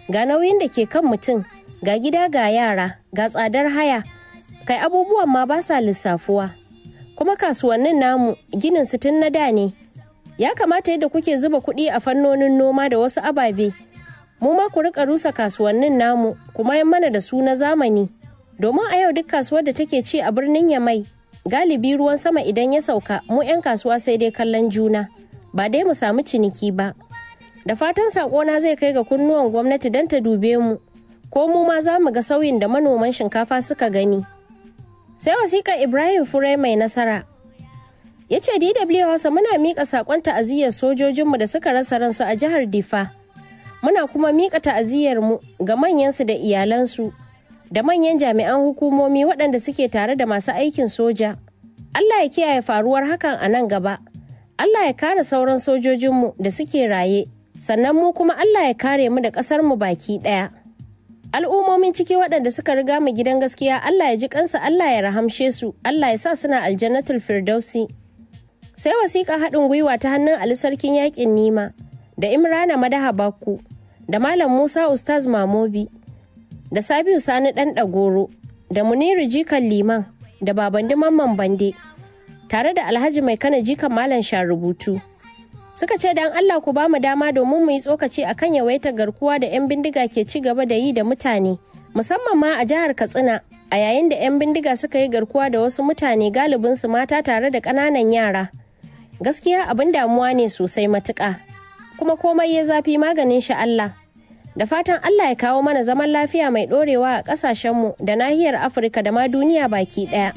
ga nauyin da ke kan mutum ga gida ga yara ga tsadar haya kai abubuwan ma ba sa lissafuwa kuma kasuwannin namu ginin su tun na da ne ya kamata yadda kuke zuba kuɗi a fannonin noma da wasu ababe mu ma ku rika rusa kasuwannin namu kuma yan mana da su na zamani domin a yau duk kasuwar da take ci a birnin yamai galibi ruwan sama idan ya sauka mu 'yan kasuwa sai dai kallon juna ba dai mu samu ciniki ba da fatan sakona zai kai ga kunnuwan gwamnati don ta dube mu ko mu ma za mu ga sauyin da manoman shinkafa suka gani sai wasiƙa ibrahim fure mai nasara ya ce dw hausa muna miƙa saƙon ta'aziyyar sojojinmu da suka rasa ransu a jihar difa muna kuma miƙa ta'aziyyarmu ga manyansu da iyalansu da manyan jami'an hukumomi waɗanda suke tare da masu aikin soja allah ya kiyaye faruwar hakan a nan gaba allah ya kare sauran sojojinmu da suke raye sannan mu kuma allah ya kare mu da ƙasarmu baki ɗaya al'ummomin ciki waɗanda suka riga mu gidan gaskiya Allah ya ji kansa Allah ya rahamshe su Allah ya sa suna aljannatul firdausi sai wasiƙa haɗin gwiwa ta hannun Ali sarkin yaƙin Nima da Imrana Madaha Bakku da Malam Musa Ustaz Mamobi da Sabiu Sani ɗan ɗagoro da Muniru Jikan Liman da Babandi Mamman Bande tare da Alhaji Mai Kana Jikan Malam Sharubutu. suka ce dan Allah ku ba mu dama domin mu yi tsokaci akan yawaitar garkuwa da 'yan bindiga ke ci gaba da yi da mutane musamman ma a jihar Katsina a yayin da 'yan bindiga suka yi garkuwa da wasu mutane galibin su mata tare da ƙananan yara gaskiya abin damuwa ne sosai matuƙa kuma komai ya zafi maganin shi Allah da fatan Allah ya kawo mana zaman lafiya mai ɗorewa a ƙasashenmu da nahiyar Afirka da ma duniya baki ɗaya.